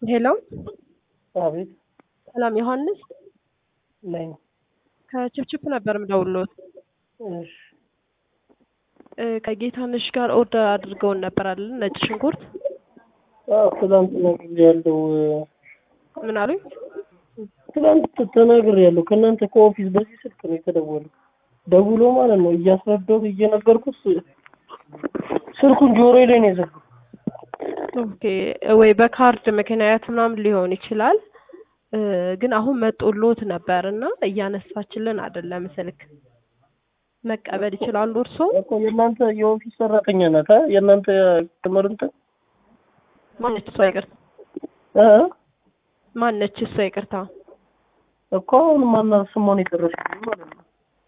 ሄሎ አቤት ሰላም ዮሐንስ ነኝ። ከችፕችፕ ነበር የምደውልዎት። እሺ እ ከጌታነሽ ጋር ኦርደር አድርገውን ነበር አይደል? ነጭ ሽንኩርት አዎ፣ ትናንት ተናግሬያለሁ። ምን አሉኝ? ትናንት ተናግሬያለሁ። ከእናንተ ከኦፊስ በዚህ ስልክ ነው የተደወለው። ደውሎ ማለት ነው እያስረዳሁት እየነገርኩት ስልኩን ጆሮዬ ላይ ነው የዘጋው። ኦኬ ወይ በካርድ ምክንያት ምናምን ሊሆን ይችላል እ ግን አሁን መጦሎት ነበር እና እያነሳችልን አይደለም ስልክ መቀበል ይችላሉ እርስዎ? እኮ የእናንተ የኦፊስ ሰራተኛ ናት አ የእናንተ ትምህርት እንትን ማነች እሷ? ይቅርታ እ ማነች እሷ? ይቅርታ እኮ አሁን ማናት ስሟን የጠረችልኝ ማለት ነው።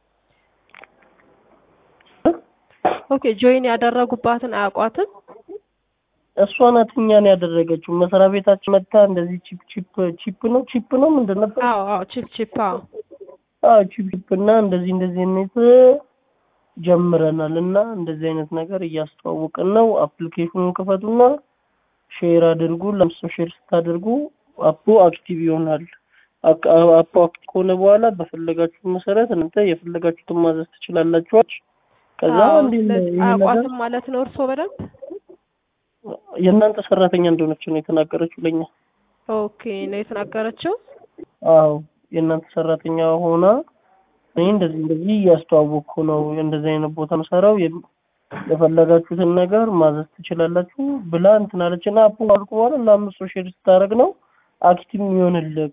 ኦኬ ጆይን ያደረጉባትን አያውቋትም? እሷ ናት እኛን ያደረገችው። መስሪያ ቤታችን መታ እንደዚህ ቺፕ ቺፕ ቺፕ ነው ቺፕ ነው ምንድን ነበር? አዎ አዎ ቺፕ ቺፕ አዎ አዎ ቺፕ ቺፕ እና እንደዚህ እንደዚህ አይነት ጀምረናል እና እንደዚህ አይነት ነገር እያስተዋወቅን ነው። አፕሊኬሽኑን ክፈቱና ሼር አድርጉ። ለምሳሌ ሼር ስታደርጉ አፑ አክቲቭ ይሆናል። አክ- አፑ አክቲቭ ከሆነ በኋላ በፈለጋችሁ መሰረት እናንተ የፈለጋችሁትን ማዘዝ ትችላላችሁ። ከዛ አዎ፣ እንዲህ ነው ስለዚህ ይሄ ነገር አያውቋትም ማለት ነው እርስዎ በደንብ የእናንተ ሰራተኛ እንደሆነች ነው የተናገረችው ለኛ። ኦኬ ነው የተናገረችው። አዎ የእናንተ ሰራተኛ ሆና እኔ እንደዚህ እንደዚህ እያስተዋወቅኩ ነው እንደዚህ አይነት ቦታ መሰራው የፈለጋችሁትን ነገር ማዘዝ ትችላላችሁ ብላ እንትን አለችና አፑ አልኩ በኋላ ለአምስት ሰው ሼር ስታደርግ ነው አክቲቭ የሚሆንልህ።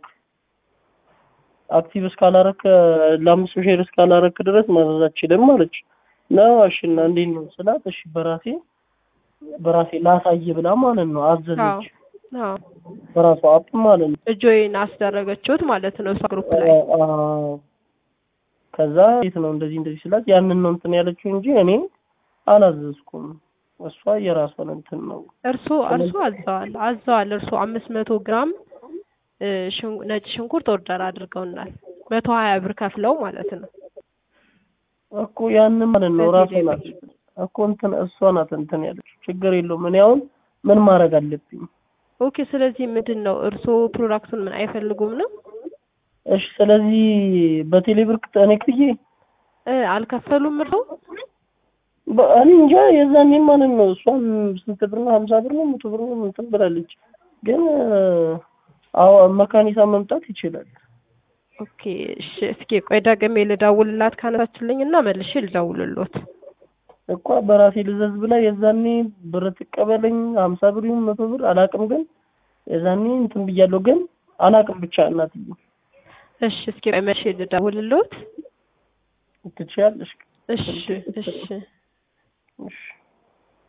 አክቲቭ እስካላረክ ለአምስት ሰው ሼር እስካላረክ ድረስ ማዘዝ አትችልም አለች። ነው እሺ እና እንዴት ነው ስላት እሺ በራሴ በራሴ ላሳይ ብላ ማለት ነው አዘዘች። አዎ በራሷ አፕ ማለት ነው። ጆይን አስደረገችሁት ማለት ነው እሷ ግሩፕ ላይ። አዎ። ከዛ የት ነው እንደዚህ እንደዚህ ስላት ያንን ነው እንትን ያለችው እንጂ እኔ አላዘዝኩም። እሷ የራሷን እንትን ነው። እርሶ እርሶ አዘዋል አዘዋል እርሶ አምስት መቶ ግራም እ ሽን- ነጭ ሽንኩርት ኦርደር አድርገውናል መቶ ሀያ ብር ከፍለው ማለት ነው። እኮ ያንን ማለት ነው ራሷ በቴሌ ናት እኮ እንትን እሷ ናት እንትን ያለችው። ችግር የለውም። እኔ አሁን ምን ማድረግ አለብኝ? ኦኬ ስለዚህ ምንድን ነው እርሶ ፕሮዳክቱን ምን አይፈልጉም ነው? እሺ ስለዚህ በቴሌ ብር እኔ ክፍዬ እ አልከፈሉም እርሶ? በ- እኔ እንጃ የዛኔ ማለት ነው እሷም ስንት ብር ነው ሀምሳ ብር ነው መቶ ብር ነው እንትን ብላለች። ግን አዎ መካኒሳ መምጣት ይችላል። ኦኬ እሺ እስኪ ቆይ ደግሜ ልደውልላት ካነሳችልኝ እና መልሼ ልደውልሎት። እኮ በራሴ ልዘዝ ብላ የዛኔ ብር ትቀበለኝ ሀምሳ ብር ይሁን መቶ ብር አላቅም። ግን የዛኔ እንትን ብያለሁ። ግን አላቅም ብቻ እናትዬ እሺ እስኪ ቆይ መልሼ ልደውልሎት። ትችያለሽ። እሺ እሺ እሺ